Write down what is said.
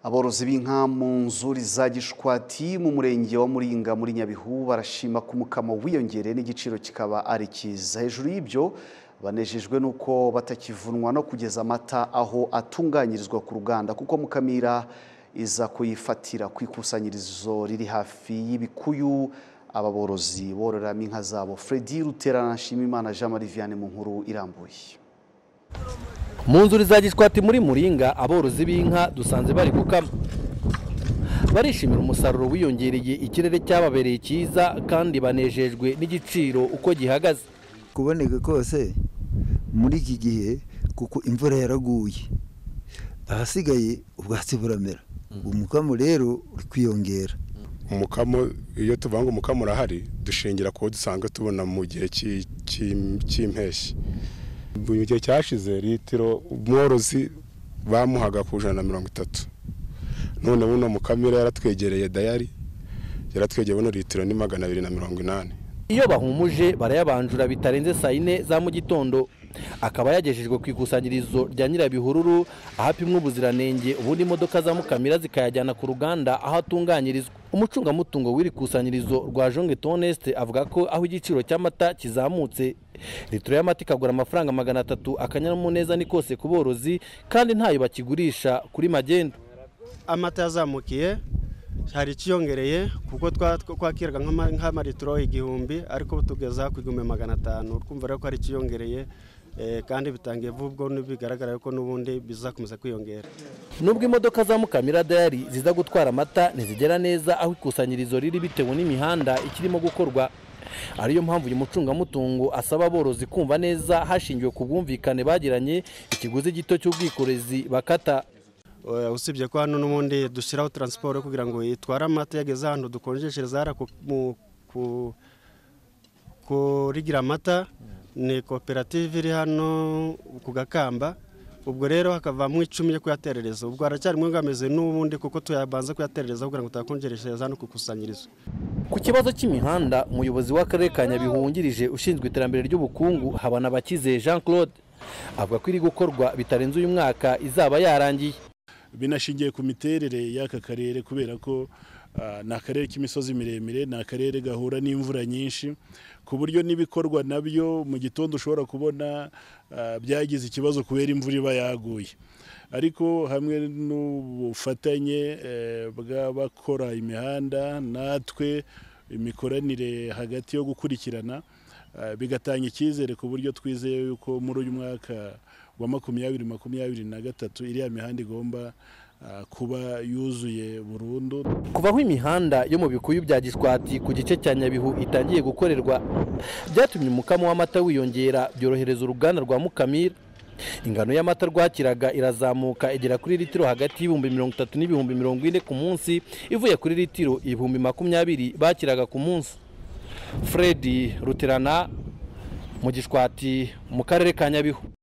aborozi b'inka mu nzuri za gishwati mu murenge wa muringa muri nyabihu barashima ko umukamo wiyongereye n'igiciro kikaba ari cyiza hejuru y'ibyo banejejwe n'uko batakivunwa no kugeza amata aho atunganyirizwa ku ruganda kuko mukamira iza kuyifatira ku ikusanyirizo riri hafi y'ibikuyu aba borozi bororeramo inka zabo fredi ruterana nshimimana jean marie vianney mu nkuru irambuye mu nzuri za gishwati muri muringa aborozi b'inka dusanze bari gukama barishimira umusaruro wiyongereye ikirere cyababereye cyiza kandi banejejwe n'igiciro uko gihagaze kuboneka kose muri iki gihe kuko imvura yaraguye ahasigaye ubwatsi buramera umukamo rero uri kwiyongera umukamo iyo tuvanga umukamo urahari dushingira ku wo dusanzwe tubona mu gihe cy'i- cy'i- cy'impeshyi mu gihe cyashize litiro umworozi bamuhaga ku ijana na mirongo itatu none buno mukamira yaratwegereye dayari yaratwegeye buno litiro ni magana abiri na mirongo inani iyo bahumuje barayabanjura bitarenze saa yine za mu gitondo akaba yagejejwe ku ikusanyirizo rya nyirabihururu aho apimwa ubuziranenge ubundi imodoka za mukamira zikayajyana ku ruganda aho atunganyirizwa umucungamutungo w'iri kusanyirizo rwa jonge toneste avuga ko aho igiciro cy'amata kizamutse litiro y'amata ikagura amafaranga magana atatu akanyamuneza ni kose ku borozi kandi ntayo bakigurisha kuri magendu amata yazamukiye hari ikiyongereye kuko twa- twa- twakiraga nk'ama- nk'amalitiro igihumbi ariko ubu tugeza ku igihumbi magana atanu twumva rero ko hari ikiyongereye eh, kandi bitangiye vuba ubwo bigaragara yuko n'ubundi bizakomeza kwiyongera nubwo imodoka za mukamira dayari ziza gutwara amata ntizigera neza aho ikusanyirizo riri bitewe n'imihanda ikirimo gukorwa ariyo mpamvu uyu mucungamutungo asaba aborozi kumva neza hashingiwe ku bwumvikane bagiranye ikiguzi gito cy'ubwikorezi bakata Eh, usibye ko hano n'ubundi dushyiraho taransiporo kugira ngo itware amata yageze ahantu dukonjeshereza hariya ku- mu- ku- kurigira amata ni koperative iri hano ku gakamba ubwo rero hakavamo icumi yo kuyaterereza ubwo haracyarimo imbogamizi n'ubundi kuko tuyabanza kuyaterereza kugira ngo tutayakonjeshereza hano ku ikusanyirizo ku kibazo cy'imihanda umuyobozi w'akarere ka nyabihu wungirije ushinzwe iterambere ry'ubukungu habanabakize jean claude avuga ko iri gukorwa bitarenze uyu mwaka izaba yarangiye binashingiye ku miterere y'aka karere kubera ko ah, ni akarere k'imisozi miremire ni akarere gahura n'imvura nyinshi ku buryo n'ibikorwa nabyo mu gitondo ushobora kubona ah, byagize ikibazo kubera imvura iba yaguye ariko hamwe n'ubufatanye eh, bw'abakora imihanda natwe imikoranire hagati yo gukurikirana ah, bigatanga icyizere ku buryo twizeye yuko muri uyu mwaka wa makumyabiri makumyabiri na gatatu iriya mihanda igomba ah, kuba yuzuye burundu kuva aho imihanda yo mu bikuyu bya gishwati ku gice cya nyabihu itangiye gukorerwa byatumye umukamo w'amata wiyongera byorohereza uruganda rwa mukamira ingano y'amata rwakiraga irazamuka igera kuri litiro hagati y'ibihumbi mirongo itatu n'ibihumbi mirongo ine ku munsi ivuye kuri litiro ibihumbi makumyabiri bakiraga ku munsi fredi ruterana mu gishwati mu karere ka nyabihu